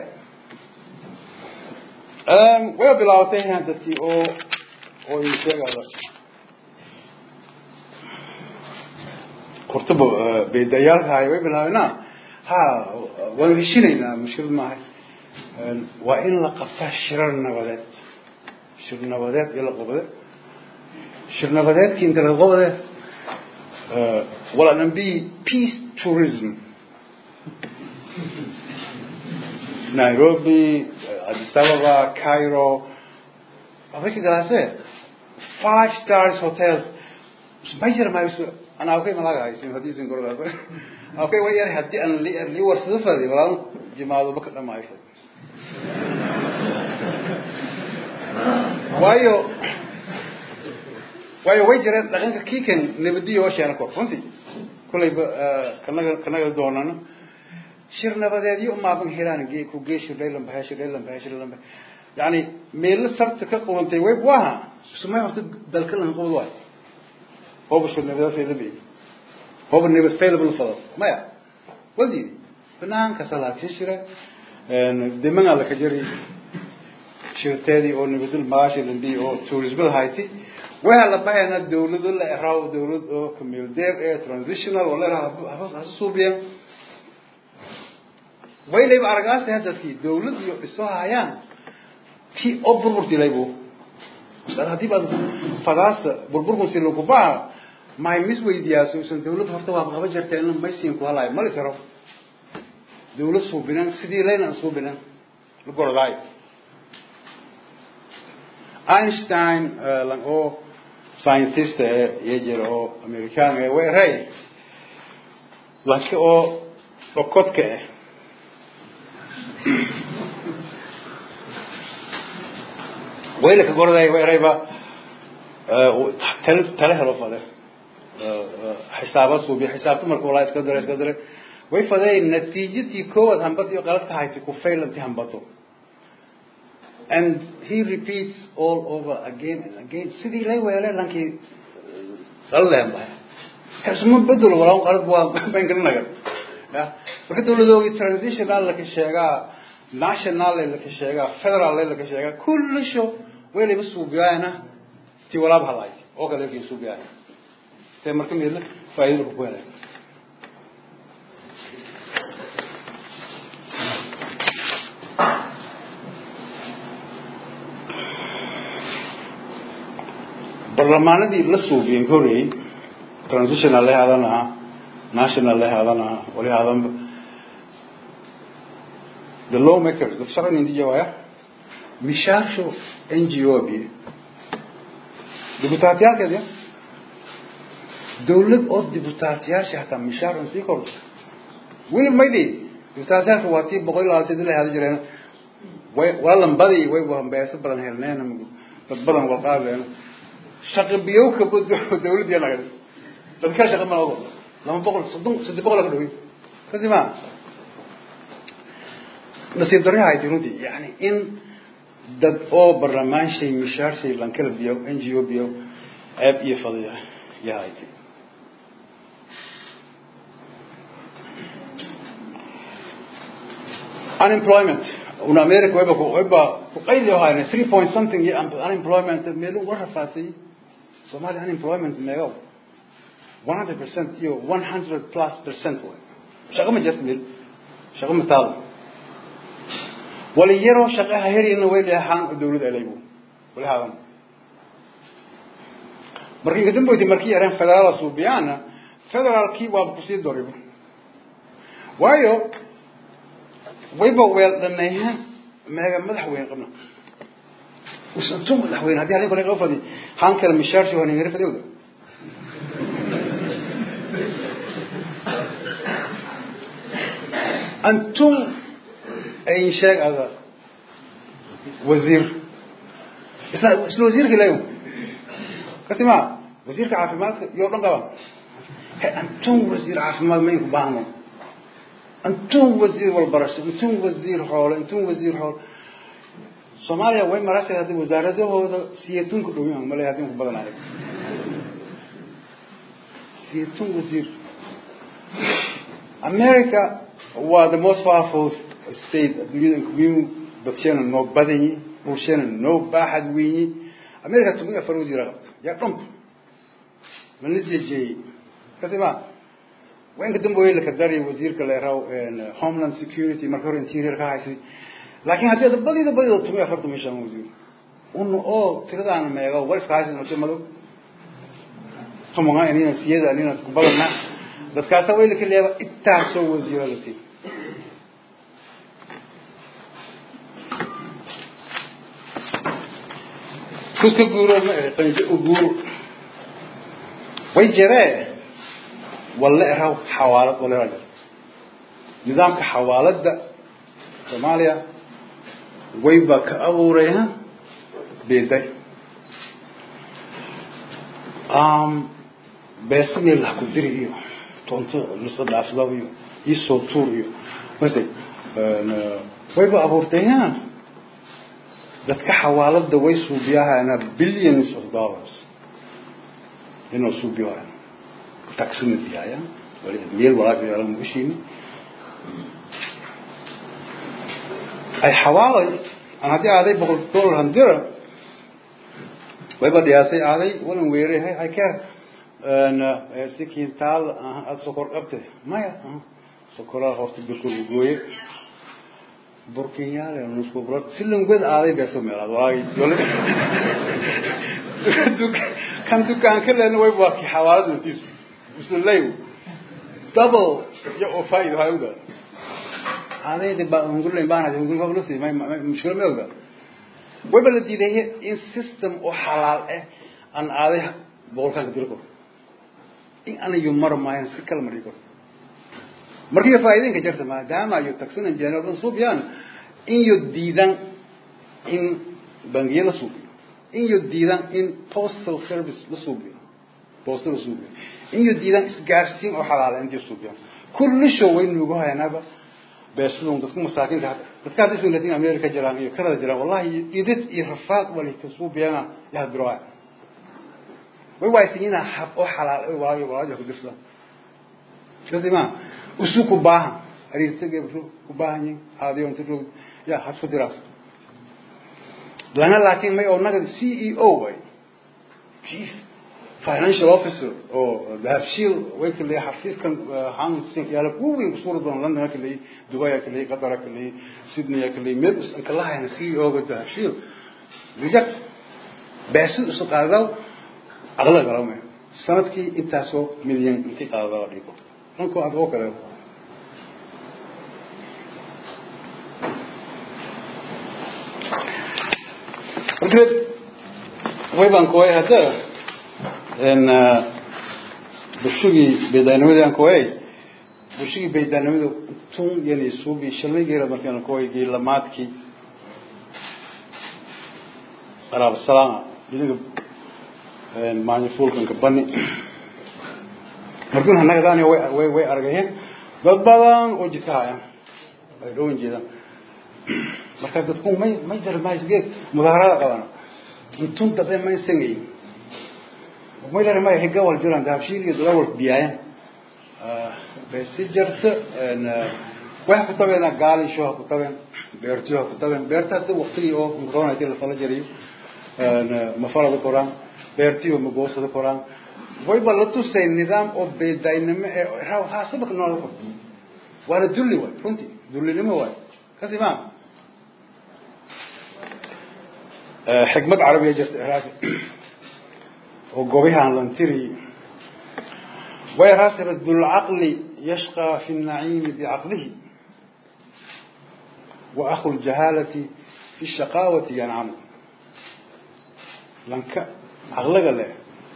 way bilaabatay dadkii oo oo sheegada hortaba beedayaalkahay way bilaabena ha waanu heshinaynaa mushkilad maahay waa in la qabtaa shirar nabadeed shir nabadeed iyo la qabade shir nabadeedkii inta la qabade wala nambi peace tourism Nairobi, Addis Ababa, Cairo, Afrika galaase five stars hotels mayar mayso ana okay malaga haysin hadii sin goroda okay way yar hadii aan li li warsado fadi wala jimaado baka dhamayso waayo waayo way jireen dhaqanka kiikan nabadiyo oo sheena kor runtii kulayba kanaga kanaga doonana shir nabadeedyo umaaban helaan gee ku gee shir dhaylan bahay shir dhaylan bahay shir dhaylan bahay yani meelo sabta ka qurantay way waha sumay horta dalka lan qowd waay hooba shir nabadeed fayda bi hooba nabad fayda bil fadal maya wadi banaanka salaadkii shira diman alla ka jari shirteedii oo nabadul maashi lambi oo tourism hayti waxa la bahayna dawlad la eraw dawlad oo kamildeer ee transitional wala eraw hasuubiyan waynayba aragaasi haddadkii dawlad iyo isoo hayaan ti oo burburti laybu masala haddii baad fadaasa burburkun si lagu baa mahay mis weydiyaaso isan dawlad horta waa qaba jirta in maysiin ku halayo mali karo dawlad suubinan sidii layna aan suubinan la gorodaayo einstein lan oo scientist ee iyo jira oo american ee weeray laakiin oo dhokodka ah ويلك قول ذي ويريبا تل تله لو فده حسابه سوبي حساب تمر كولا اسكدر اسكدر way fadeen natiijadii koowaad hambadii qalad tahay ku failanti hambato and he repeats all over again and again sidii lay weelay lankii qalleen baa kasma bedel walaa qalad waa baan garanaga ya marka dawladoogii transitional la ka sheegaa national la ka sheegaa federal la ka sheegaa kullu sho weelay suubiyaana ti walaab halay oo kale kii suubiyaana see marka meel faa'iido ku keenay barlamaanadii la suubiyeen horey transitional la hadan aha national la hadan aha wali hadan the lawmakers the sharci intii jawaya mishaasho n g o biye dibutaatiyaalkeed ya dawlad oo dibutaatiyaasha hataa mishaar an sii kordho weli maydi dibutaatiyaalka waa tii boqol iyo labaatan la hada jireen way waa lambadii way wambeeso badan helneen dad badan walqaadeen shaqa biyowka dawladdiya naga dad kala shaqa ma laga lama boqol soddon saddex boqol ka dhawey kasi ma nasiib darri hayti runtii yani in dad oo barlamaanshay mishaar shay lankala biyow n g o biyow ceeb iyo fadiya yaa hayti unemployment una america wayba wayba kuqayli hayna three point something iyo unemployment meelu war rafaasay Somali unemployment meego one hundred percent iyo one hundred plus percent way shaqo ma jirto meel shaqo ma taal wali yaro shaqaha herina way leeyahaan dawladda alaygu wali haadan markii kadib boyti markii yareen federaal suubiyana federaalkii waa ku sii doribo waayo wayba weel dhaneeya meega madaxweyne qabna usantu madaxweyne haddii halin kale qofadi han kale mishaarshi waa ningari fadewda antum ay sheeg ada wasiir isla isla wasiirka ilayo kasi ma wasiirka caafimaadka iyo dhan qaba antum wasiir caafimaad ma inku baahno antum wasiir walbarasho antum wasiir xoole antum wasiir xoole soomaaliya way marashay haddii wasaaradahooda siyatunka dhowyan male haddii ku badan adag siyatun wasiir america waa the most powerful state adduunyada inkumiyu dadshena noo badanyi bulshena noo baaxad weynyi america tumi afar wasiira qabto yaa dhump manisjejeeyey kasi ma waa inka dambe way lakadariy wasiirka leeraw homeland security marka hore interior ka haysay laakiin haddii ada badida badida tumi afartan meeshaan wasiir una oo tiradaana meego war iska haysan horta madow tumunga inina siyada inina kubadana dadkaasa way laka leeba intaasoo wasiiro la tii kuska guuro qanjo u guuro way jiree walla eraw xawaalad walla eraw jir nidaamka xawaaladda soomaaliya wayba ka abuuraya beeday beesa meel lah ku diri iyo toonto lisa dhaafsada iyo iyo soo tuur iyo mase wayba abuurtaya dadka xawaaladda way suubiyahaana billions of dollars inuu suubiyahaana taxina diyaaya wali meel walaaka yaala muushiini ay xawaalay aan haddii aaday boqol dollar handira wayba dhiyaasay aaday walan weeray hay hay keer si kintaal aad sokor qabte maya sokoraa horta birka gooye burkinyaale nusku bro silingwed aaday beeso meelaad walaagi kan dukaan ka leena way waa ki xawaalad natiis usulay double ya oo faa'iido hay uga aaday de ba ngulay baana de ngulay qablo si may mushkil ma oga way bala diiday in system oo xalaal ah aan aaday boqolkan dirko in anayo mar maayan si kala marigo markii faa'iidinka jirta maadaama ayo taxina general suubiyaan in yo diidan in bangiya la suubiyo in yo diidan in postal service la suubiyo postal la suubiyo in yo diidan isgaarsiin oo xalaala intii suubiyaan kulli show way nugu hayanaba beesluun dadku masaakiinta hadda dadka hadda isin latin america jiraan iyo kanada jiraan wallahi idid iyo rafaad wali ka suubiyana yaa diraa way waaysiina hab oo xalaal oo waayo waayo ku dhifla kadima usu ku baahan ariirtaga ku baahan yihiin aadiyo inta roog yaa hasku diraas lana laakiin may oo naga CEO way chief financial officer oo dahabshiil way kale xafiiskan hansin yaala kuwii suura doon lana kale dubai kale qatar kale sydney kale meel us kala hayna CEO ga dahabshiil reject baasid usu qaadaw aqla garamay sanadkii intaasoo milyan intii qaadadaa dhigo dhanko aad oo kale marka way baan kooyay hadda n bulshigii beedaanimadii aan kooyay bulshigii beedaanimada tun yani suubi shalmaygeera markaan kooyay geelamaadkii qaraab salaama idinka maanyafuulkanka bani markuun hanagadaani way way way argayeen dad badan oo jidka haya ay dhowan jeedaan marka dadku may may jarmaysge mudaharada qabana intun dabe may sangay may lare may higa wal jiraan dahabshiil iyo dadal wal biyaayan besi jarta wax ku tabeena gaali sho ku tabeen beertiyo ku tabeen beerta hadda waqtigii oo corona tii la fala jariyo ma falada koraan beertiyo ma goosada koraan way ba la tusay nidaam oo beedaynimo ee raw ha sabaq noola qorto waana dulli waay runtii dullinimo waay kasi maa xikmad carabiya jirta iraaqi oo gobihaan lantiri way rasaba dulcaqli yashqa fi الnaciimi bicaqlihi wa akhu ljahaalati fi الshaqaawati yancamu lanka caqliga leh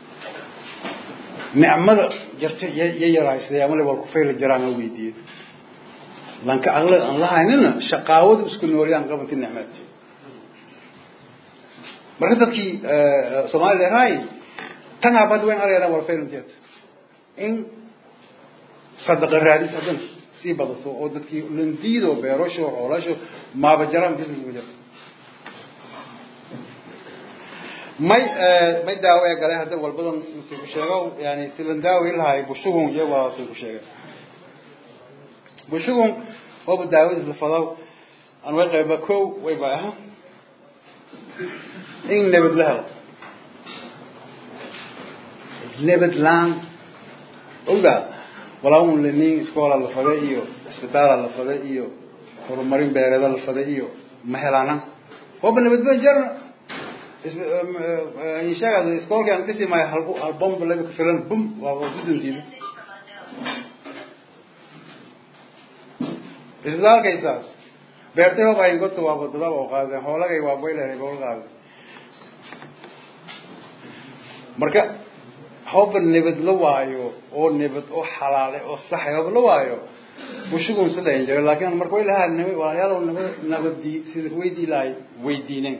nicmada jarta ya yaraysday amale wal ku fayla jiraan aan weydiiyey lanka caqliga aan lahaynina shaqaawada isku noolyaan qabanti nicmad marka dadkii soomaalida raay tan abad weyn arayna wal faylan jeet in sadaqa raadis hadan sii badato oo dadkii landiido beerasho xoolasho maaba jaraan business ma jirto may may daawo ee galay hadda walbadan masiiku sheego yani silan daawi lahay bushugun iyo waa sii ku sheegay bushugun waba daawadiis la fadaw aan way qayba kow way ba aha in nabad la helo nabad laan ogaa walaa un lenin iskoola la faday iyo isbitaala la faday iyo horumarin beereeda la faday iyo ma helaana waba nabadba jarna inshaagaas iskoolkii aan dhisi maayo hal hal bomb laga ku filan bum waa guduntiida isbitaalkaysaas beertay hob ayin godta waa badada oo qaadeen hoolagay waa boyleray bool qaaday marka hoba nabad la waayo oo nabad oo xalaale oo saxay hoba la waayo bushugun sidayn jira laakiin marka way lahaa nabad walaalayaal nabad nabadii sida weydii lahay weydiineen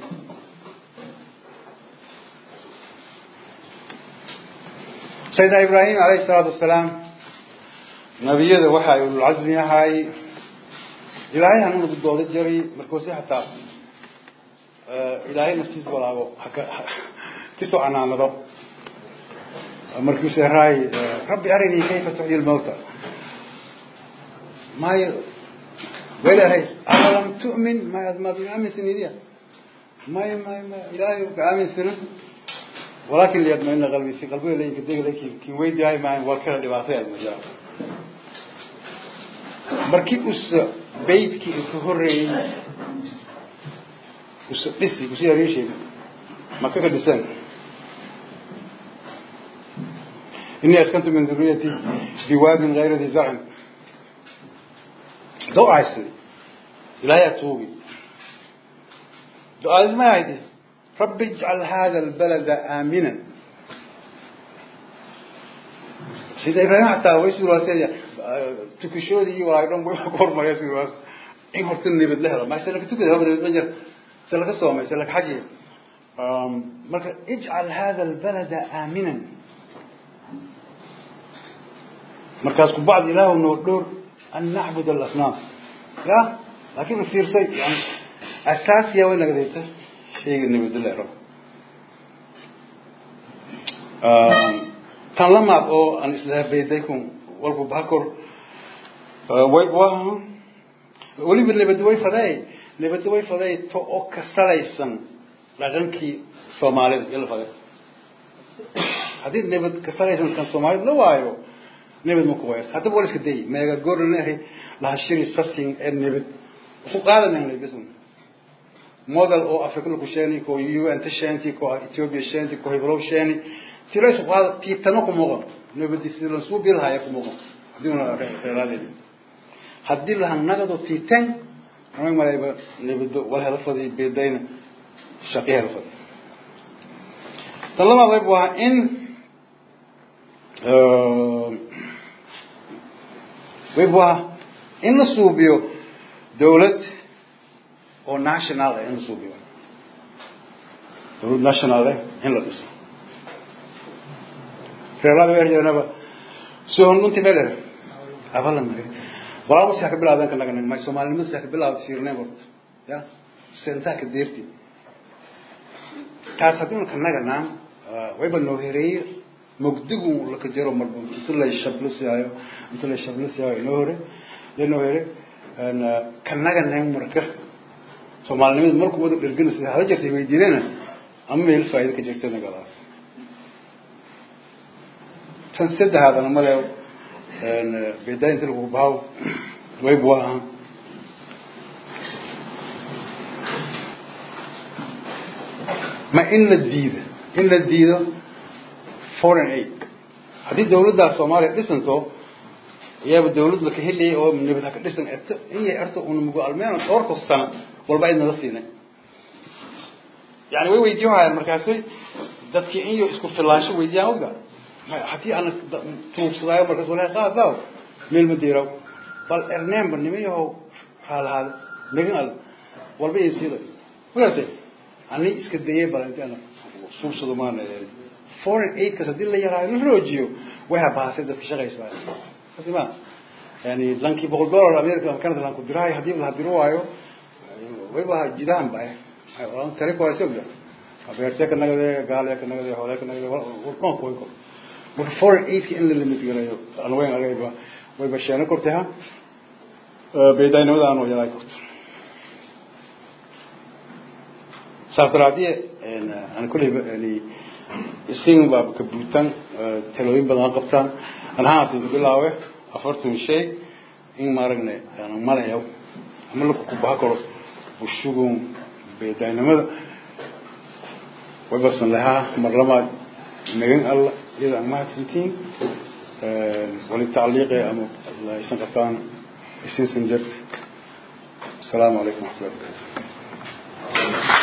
sayidina ibraahim alayhi salaatu wasalaam nabiyada waxa ay ululcasmi ahay ilaahay hanuuna gudooda jaray markuusi hataa ilaahay naftiis walaabo haka kisoo canaanado markuuse raay rabbi arinii kayfa tuxyi lmawta maayo welahay awalam tu'min ma maad iga aaminsanidya may may may ilaahay ka aaminsana walakin liyadmaina qalbi si qalbiga lainka degla kin weydiyahay maahan waa kala dhibaatay almaja markii usa beydkii inka horeeyey usa dhisi usi ariisheeg maka ka dhisan إني أسكنت من ذريتي بواد غير ذي زرع دعاء عسلي لا يتوبي دعاء ما هيدي رب اجعل هذا البلد آمنا سيدنا إبراهيم حتى ويسوا راسي تكشودي ورايدون بيقول ما يسوا راس إن هرتني بدلها ما يسألك تكذب هذا المجر سألك الصوم يسألك حاجة مركز اجعل هذا البلد آمنا markaas ku bacd ilaah noo dhowr an nacbud alasnaam ya laakiin fiirsay yani asaasiya way naga dayta shayga nabadillah rab tan lamaad oo aan islaha beydaykum walku bakor way waha weliba nabad way faday nabad way faday to oo ka salaysan dhaqankii soomaalida iyo la faday haddii nabad ka salaysan kan soomaalida la waayo nabad ma ku waayas haddaba wala iska day meega goorna ahay laha shiri sasing ee nabad ku qaadanayna bisun model oo afrika lagu sheeni ko un ta sheenti ko ethiopia sheenti ko hebrow sheeni tira isu qaada tiitano ku muuqan nabadi sida la suu bilhaya ku muuqan haddii una reeradeedi haddii laha nagado tiitan anag malayba nabado wal hela fadi beedayna shaqi hela fadi tan labaad wayb waa in wayb waa in la suubiyo dawlad oo national ah in la suubiyo dawlad national ah in la dhiso reerada weerjeednaba sohon dhunti meler abala mari walaa musi ka bilaadan kanaga nag may soomaalinimada sa ka bilaawda fiirnay horta ya sentaa ka deerti taas haddii un kanaga naan wayba noo hereeye mugdigu laka jaro marba inta lay shablisaayo inta lay shablisaayo noo hore iyo noo here kanaga nang marka soomaalinimada markuu wada dherganaysa hada jirtay weydiinana ama meel faa'iida ka jirta nagadaas tan saddexaadana male bedaa inta lagu bahaw wayb waa aha ma in la diido in la diido foreign aid haddii dawladdaa soomaaliya dhisanto iyaaba dawlad laka heliyay oo nabad haka dhisan eto in yay erto una mugo almeeno dhowrka sano walba idnala siinay yani way weydiin hayaan markaasay dadkii in yo isku filaansho weydiyaan ogda haddii ana tuugsadaayo markaas walahi qaadaaw meel ma diiraw bal erneenba nima yahow raalahaada megan al walba iyo siida magarate ani iska dayay bal inti ana suubsado maana foreign aidkas haddii la yaraayo la roojiyo way habaasay dadka shaqaysaa kasi ma yani lankii boqol dollar america ama canada lanku diraayo haddii la diro waayo wayba jidaan ba tari kuwaysi ogda beertee ka nagade gaale ka nagade hoole ka nagade walqoon kuway ko marka foreign aidka in la limit garayo aan weyn agayba wayba sheeno kortay ha beedaynimada aan yaraay korto saas daraadiye aan kulleyba yani isin baa ka buutan talooyin badan qabtaan anahaas inta bilaawe afartan shay in maaragna aan malayo ama laku kubaha karo bushugun beedaynimada waybasan lahaa mar labaad magan alla iyada aan mahadsantiin wali tacliiqe ama aysan qabtaan isinsan jirta asalaamu calaykum waxmatullahi wabarakatu